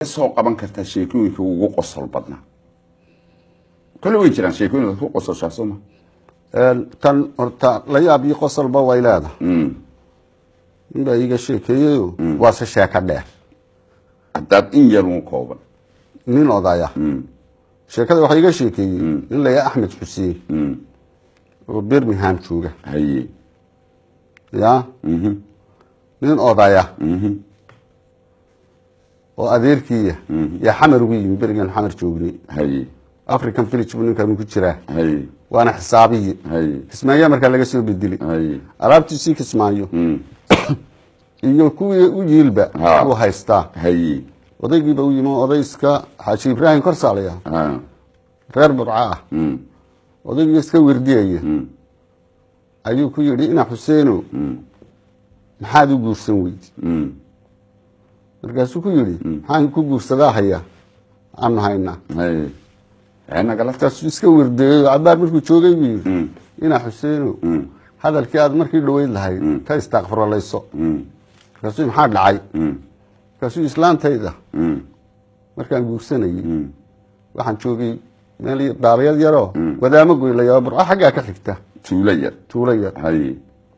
soo qaban kartaa sheekooyinka ugu qosol badnaa kole way jiraan sheekooyinka ku qososhaa sooma tan horta la yaab iyo qosolba way leedahay ninbaa iiga sheekeeyeyo waase sheeko dheer haddaad in yar un kooban nin odaya sheekada waxaa iga sheekeeyey nin la yaha axmed xuseen oo birmingham jooga haye ya nin odaya oo adeerkiiya yaa xamar ugu yimi berigan xamar joognay haye african village buu ninkan ku jiraa haye waana xisaabiyi haye kismaayaa markaa laga soo bedelay haye alaabtiisii kismaayo iyo kuwii u yiilba Ha. uu haystaa haye odaygiiba u yimi oday iska xaaji ibraahim korsaalaya Ah, reer burca ah mm, odaygii iska werdiyaya ayuu ku yidhi ina xuseeno maxaad u guursan weydi mm, markaasuu ku yidhi maxaan ku guursadaa haya aanu haynaa haye ee nagala tas markaasuu iska werdeeyey cabaar markuu joogay buu yidhi ina xuseeno hadalkii aad markii dhaweyd lahayd ka istaaqfirolayso markaasuu maxaa dhacay markaasuu islaantayda markaan guursanayey waxaan joogay meel dhaabayad yaroo wadaamo goylaya burco xaggaa ka xigta tuulo yar tuulo yar haye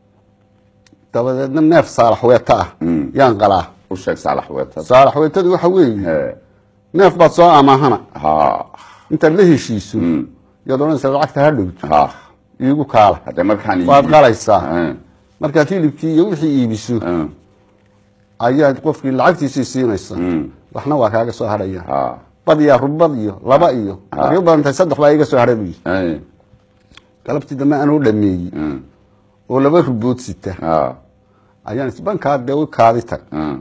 dabadeedna neef saalax weeta ah yaan qalaa u sheeg saalax weetad saalax weetadu waxa weeye Hee, neef baad soo amaahana ha intaad la heshiiso yaad odhanaysa lacagta ha dhowto ha iigu kaala hadde markaan waad iibi- qalaysaa Ah, markaad hilibkii iyo wixii iibiso ah, ayaad qofkii lacagtiisii siinaysa waxna waa kaaga soo hadhaya ha bad iyo rubad iyo laba iyo markay u badan tahay saddex baa iga soo hadhay buu yidhi haye galabtii dambe anuu dhameeyey oo laba rubood sita ha ayaan isbankaa dee u kaadi tag ah,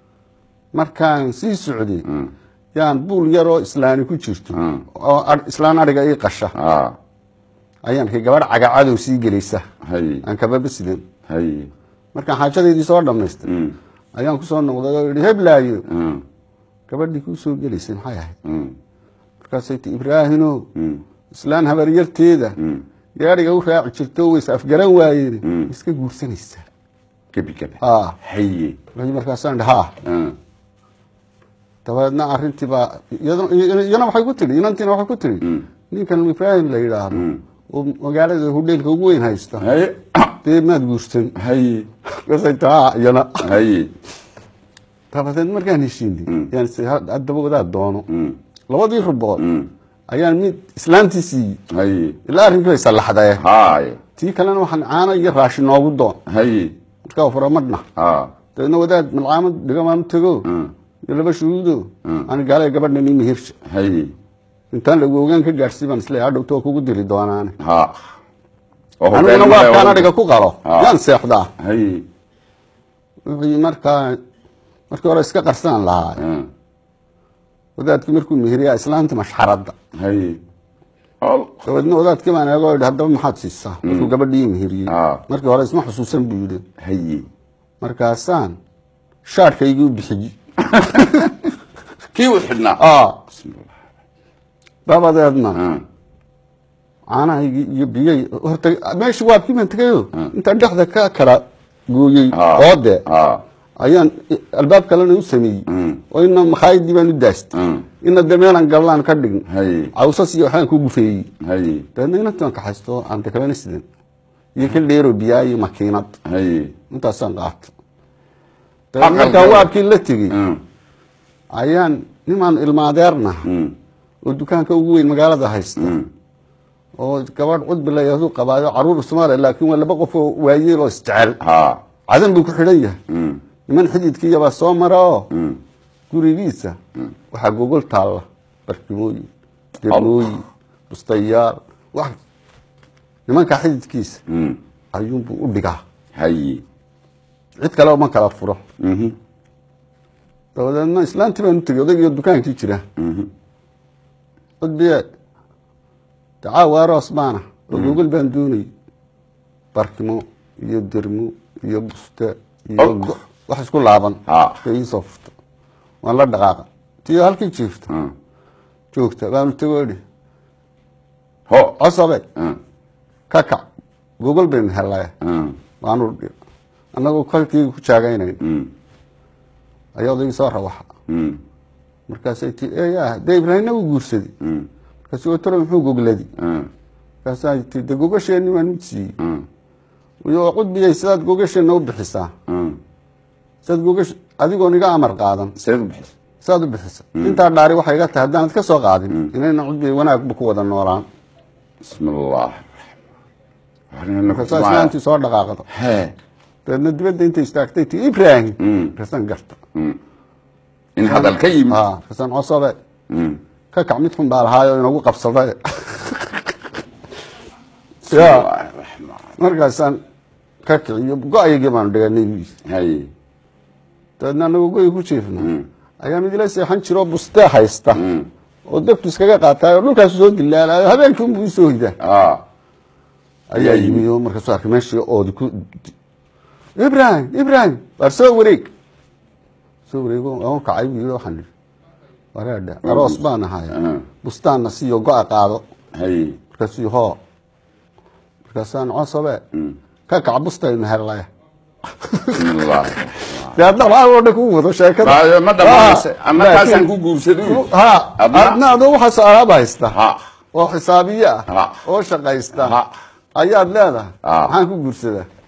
markaan sii socday yaan buul yaroo islaani ku jirto oo ar- islaan adhiga ii qasha ha ayaan arkay gabadh cagacadow sii gelaysa haye aan kababa sidan haye markaan xaajadeydii soo dhammaystay ayaan kusoo noqday oo idhi heblaayo ah, gabadhii kuu soo gelaysay maxay ahayd mm, markaasay ti ibraahino islaan habaryarteeda gaadhiga u raaci jirto ways afgaran waayeen iska guursanaysaa gebi gebi ha haye markaasaan idhi ha ah, dabeedna arrintii baa iyadana- iyana waxay ku tidhi inantiina waxay ku tidhi ninkan ibraahim la yidhaahdo oo magaalada hudheelka ugu weyn haysta haye dee maad guursan haye markaasay tihi ha iyana haye dabadeed markaan heshiinay yaan is- haddaba wadaad doono labadii rubood ayaan mid islaantii siiyey haye ilaa arrinkii bay sallaxdaye haye tii kalena waxaan caano iyo raashin noogu doon haye markaa fura madhna ha dabeedna wadaad malcaamad dhigamaan tego iyo laba shuhuudo aan gaalay gabadhan ii mehirsha haye intaan lagu ogaan ka gaadhsii baan isleeyahay hadhowto waa kugu diri doonaane ha oo aniguna hoggaan waa kaan male- adhiga ku qalo Ah. yaan seexdaa haye wixii markaa markii hore iska qarsanaan lahaa ah, wadaadkii markuu meheriyaa islaantii mashxaradda haye hol dabeedna wadaadkii baan eego yidhi haddaba maxaad siisaa markuu gabadhii meheriyey Ah. markii hore isma xusuusan buu yidhi haye markaasaan shaadhkaygii u bixiyey kii u xidhnaa ah Bismillah. dabadeedna Ah, caanahaygii iyo biyay horta meeshii waabkii baan tegayo intaan dhexda ka kala gooyey Ah. oode ah, ayaan albaab kalena u sameeyey oo ina makhaayadii baan u daastay ah, ina de meelaan gallaan ka dhign haye cawsas iyo waxbaan ku gufeeyey haye dabeedna inantii waan kaxaysto aan de kabana sidan iyo ka dheero biyaa iyo makiinad haye intaasaan qaato dabeedna Aqal markaa gala. waabkii la tegey ah, ayaan nimaan ilmaadeerna mm, oo dukaanka ugu weyn magaalada haysta oo gabadh cudbi la yahdu qabaayo caruur soomaaliya laakiin waa laba qof oo waayeel oo isjecel ha cadan buu ku xidhan yahay mm, niman xididkiiyabaa soo mara oo gurigiisa waxaa gogol taalla barkimooyin degmooyin bustayaal wax nimanka xididkiisa mm, ayuunbuu u dhigaa haye cid kale uma kala furo mhm, dabadeedna islaantii baan u tegey odaygiyo dukaankii jira cudbiye dacaawa aroos baana oo gogol baan doonayay barkimo iyo dermo iyo buste iyo Oh. go- wax isku laaban Ah. ka iisoo furta waan la dhaqaaqa tiyo halkii jiifta ah, joogta baanu tego idhi ho cosabe ah, ka kac gogol baynu hellay ah, waanu dhi- annagoo kolkii ku jaagaynayn mm, ayaa odaygii soo rawaxa mm, markaasay tii eya dee ibraahimna wuu guursaday markaasuu talo muxuu gogladi markaasaa tii de gogasheenni baan mid siiyey iyo cudbiyay sidaad gogasheenna u bixisaa sidaad gogash adigoon iga amar qaadan seed u bixisa sidaad u bixisa intaa dhaari waxay iga tahay haddaanad ka soo qaadin inayna cudbiyay wanaagba ku wada noolaan bismi allah markaasaa islaantii soo dhaqaaqdo he dabeedna dibadda intay istaagtay tii ibraahim markaasaan garta in hadal ka yimid ha markaasaan cosobe ka kac mid xun baa lahaayo inagu qabsaday ya markaasaan ka kiciyo go-aygii baanu dhiganay buis hay dabeedna anagoo go-y ku jiifna ayaa mid ila seexan jiroo bustee haysta oo dabtu iskaga qaataay oo dhulkaasu soo dilaalayo habeenkii unbuu isoo hidaa ah ayaa yimi oo markaasuu arkay meeshii oodi ku ibrahim ibrahim waar soo wareeg soo wareego aan kacay buu yidhi waxaan idhi wareedhe aroos baan ahaya bustaanna siiyo go-a qaado hay markaasuu yihi hoo markaasaan cosobe ka kac bustaynu hellaya bismi allah dee hadda oo dhan ku wado sheekada Waayo, ma dhammaanaysa Ha, ama kaasaan laakiin- ku guursaday ha Adna- adna adoo waxaasoo alaaba haysta ha oo xisaabiye ah Ha. oo shaqaysta Ha. ayaad leedahay Ha. maxaan ku guursadaa